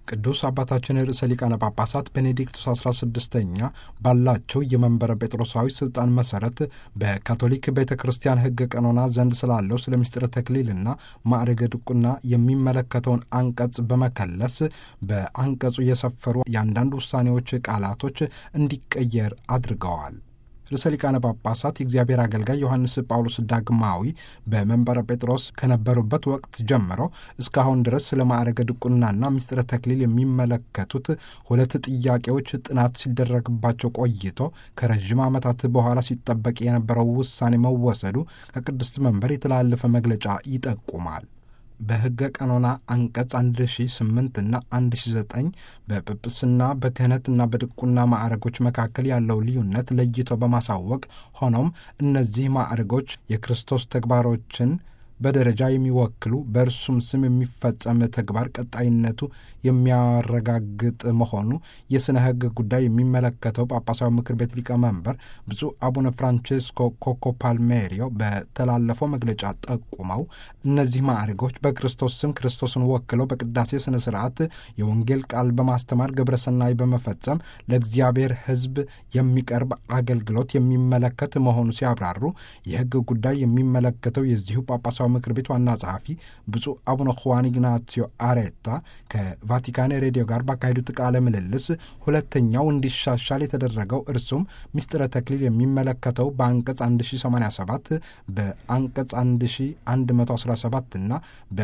ቅዱስ አባታችን ርዕሰ ሊቃነ ጳጳሳት ቤኔዲክቱስ 16ኛ ባላቸው የመንበረ ጴጥሮሳዊ ስልጣን መሰረት በካቶሊክ ቤተ ክርስቲያን ሕገ ቀኖና ዘንድ ስላለው ስለ ምስጢረ ተክሊልና ማዕረገ ድቁና የሚመለከተውን አንቀጽ በመከለስ በአንቀጹ የሰፈሩ የአንዳንድ ውሳኔዎች ቃላቶች እንዲቀየር አድርገዋል። ርዕሰ ሊቃነ ጳጳሳት የእግዚአብሔር አገልጋይ ዮሐንስ ጳውሎስ ዳግማዊ በመንበረ ጴጥሮስ ከነበሩበት ወቅት ጀምሮ እስካሁን ድረስ ስለ ማዕረገ ድቁናና ምስጢረ ተክሊል የሚመለከቱት ሁለት ጥያቄዎች ጥናት ሲደረግባቸው ቆይቶ ከረዥም ዓመታት በኋላ ሲጠበቅ የነበረው ውሳኔ መወሰዱ ከቅድስት መንበር የተላለፈ መግለጫ ይጠቁማል። በሕገ ቀኖና አንቀጽ 1008 እና 1009 በጵጵስና በክህነትና በድቁና ማዕረጎች መካከል ያለው ልዩነት ለይቶ በማሳወቅ ሆኖም እነዚህ ማዕረጎች የክርስቶስ ተግባሮችን በደረጃ የሚወክሉ በእርሱም ስም የሚፈጸም ተግባር ቀጣይነቱ የሚያረጋግጥ መሆኑ የሥነ ሕግ ጉዳይ የሚመለከተው ጳጳሳዊ ምክር ቤት ሊቀመንበር ብፁዕ አቡነ ፍራንቼስኮ ኮኮ ፓልሜሪዮ በተላለፈው መግለጫ ጠቁመው እነዚህ ማዕረጎች በክርስቶስ ስም ክርስቶስን ወክለው በቅዳሴ ሥነ ሥርዓት የወንጌል ቃል በማስተማር ግብረ ሰናይ በመፈጸም ለእግዚአብሔር ሕዝብ የሚቀርብ አገልግሎት የሚመለከት መሆኑ ሲያብራሩ የሕግ ጉዳይ የሚመለከተው የዚሁ ጳጳሳዊ ምክር ቤት ዋና ጸሐፊ ብፁዕ አቡነ ሁዋን ኢግናሲዮ አሬታ ከቫቲካን ሬዲዮ ጋር ባካሄዱት ቃለ ምልልስ ሁለተኛው እንዲሻሻል የተደረገው እርሱም ምስጢረ ተክሊል የሚመለከተው በአንቀጽ 1087 በአንቀጽ 1117 እና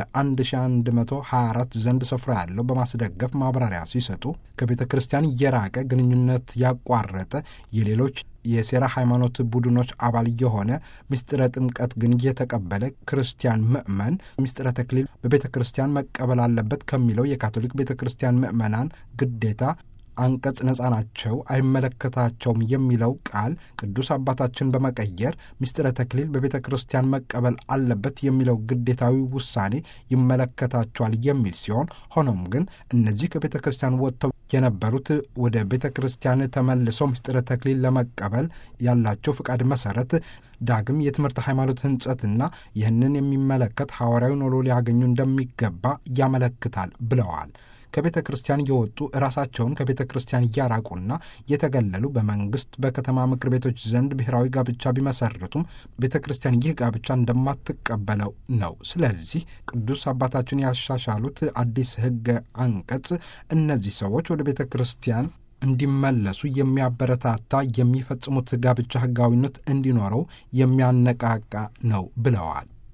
በ1124 ዘንድ ስፍራ ያለው በማስደገፍ ማብራሪያ ሲሰጡ ከቤተ ክርስቲያን የራቀ ግንኙነት ያቋረጠ የሌሎች የሴራ ሃይማኖት ቡድኖች አባል የሆነ ምስጢረ ጥምቀት ግን የተቀበለ ክርስቲያን ምዕመን ምስጢረ ተክሊል በቤተ ክርስቲያን መቀበል አለበት ከሚለው የካቶሊክ ቤተ ክርስቲያን ምዕመናን ግዴታ አንቀጽ ነጻ ናቸው፣ አይመለከታቸውም የሚለው ቃል ቅዱስ አባታችን በመቀየር ምስጢረ ተክሊል በቤተ ክርስቲያን መቀበል አለበት የሚለው ግዴታዊ ውሳኔ ይመለከታቸዋል የሚል ሲሆን ሆኖም ግን እነዚህ ከቤተ ክርስቲያን ወጥተው የነበሩት ወደ ቤተ ክርስቲያን ተመልሰው ምስጢረ ተክሊል ለመቀበል ያላቸው ፍቃድ መሰረት ዳግም የትምህርት ሃይማኖት ሕንጸትና ይህንን የሚመለከት ሐዋርያዊ ኖሎ ሊያገኙ እንደሚገባ ያመለክታል ብለዋል። ከቤተ ክርስቲያን የወጡ ራሳቸውን ከቤተ ክርስቲያን እያራቁና የተገለሉ በመንግስት በከተማ ምክር ቤቶች ዘንድ ብሔራዊ ጋብቻ ቢመሰርቱም ቤተ ክርስቲያን ይህ ጋብቻ እንደማትቀበለው ነው። ስለዚህ ቅዱስ አባታችን ያሻሻሉት አዲስ ሕገ አንቀጽ እነዚህ ሰዎች ወደ ቤተ ክርስቲያን እንዲመለሱ የሚያበረታታ የሚፈጽሙት ጋብቻ ሕጋዊነት እንዲኖረው የሚያነቃቃ ነው ብለዋል።